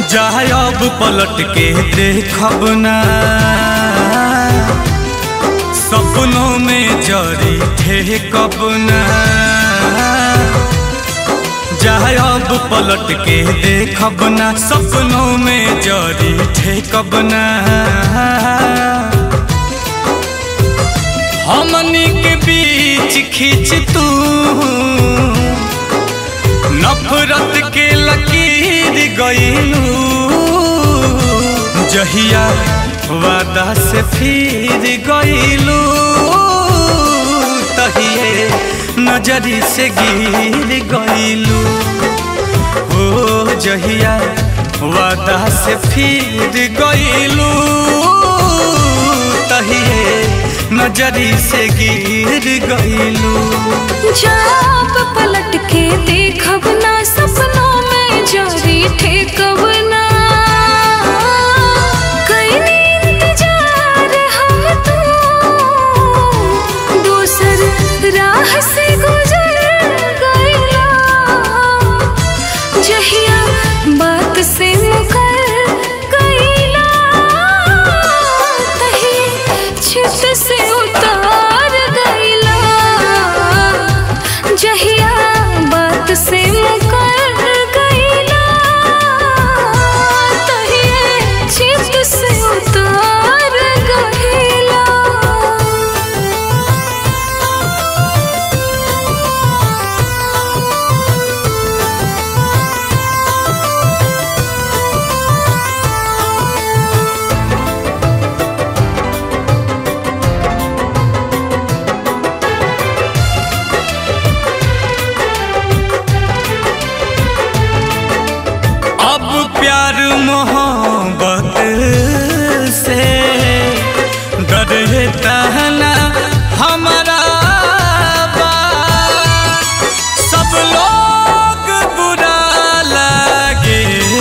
जाए अब पलट के देखब ना सपनों में जरी थे कब ना जाए अब पलट के देखब ना सपनों में जरी थे कब ना हमनी के बीच खींच तू नफरत के लकीर गईलू जहिया वादा से फिर गईलू तहिए नजरी से गिर गईलू ओ जहिया वादा से फिर गईलू तहिए नजरी से गिर गईलू जाप पलट के देखब ना सपनों में जारी ठेकब ना कईनी इंतजार हम तो दूसर राह से गुजर गईला जहिया बात से मुकर गईला तही छित से उतार गईला जहिया बात से मुकर गईला तही छित से उतार गईला अब प्यार मोहब्बत से डरता ना हमारा बा। सब लोग बुरा लगे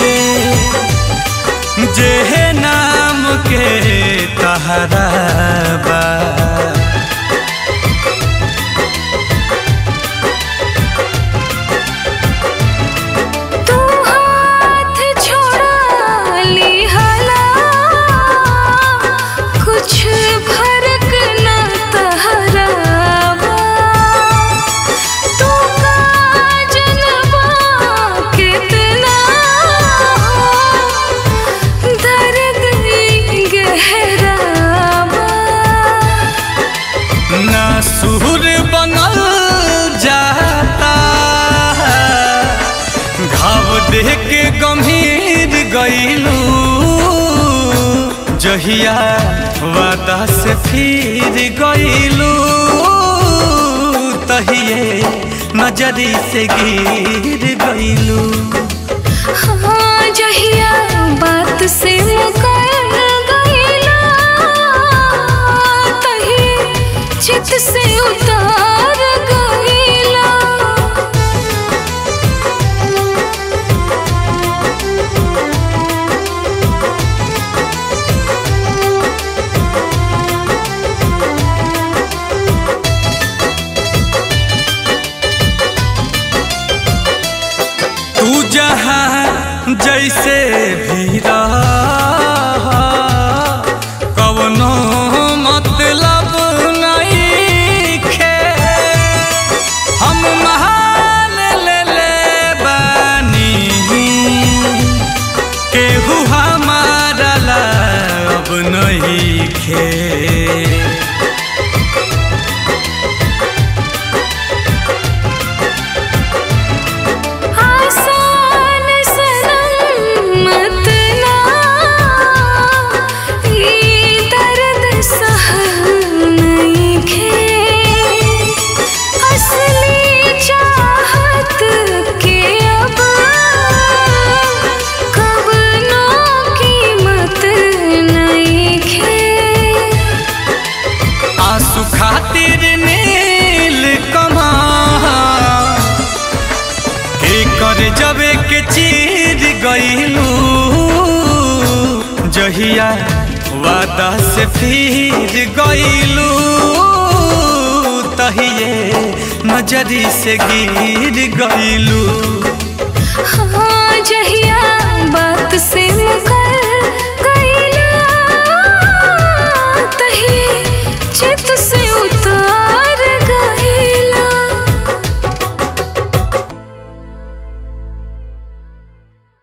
जे नाम के तहरा बा तू हाथ छोड़ा ली हला कुछ फर्क न तहरावा तू का जनवा कितना दर्द गहरावा ना सुर बनल जाता घाव देख के गंभीर गईलू जहिया वादा से फिर गईलू तहिए नजरी से गिर गईलू हाँ जहिया बात से मुकर गईला तही चित से उतार गईला तू जहाँ जैसे भी रह कवनो मतलब नहीं खे हम महाल ले ले बानी केहू हमारा ला अब नहीं खे आसान सनम मत ना ये दर्द सहल नहीं खे असली चाहत के अब कब नो कीमत नहीं खे आंसू खातिर नील कमा के कर जबे के चीर गईलू जहिया वादा से फिर गईलू तहिए नजरी से गिर गईलू हाँ जहिया बात से मुकर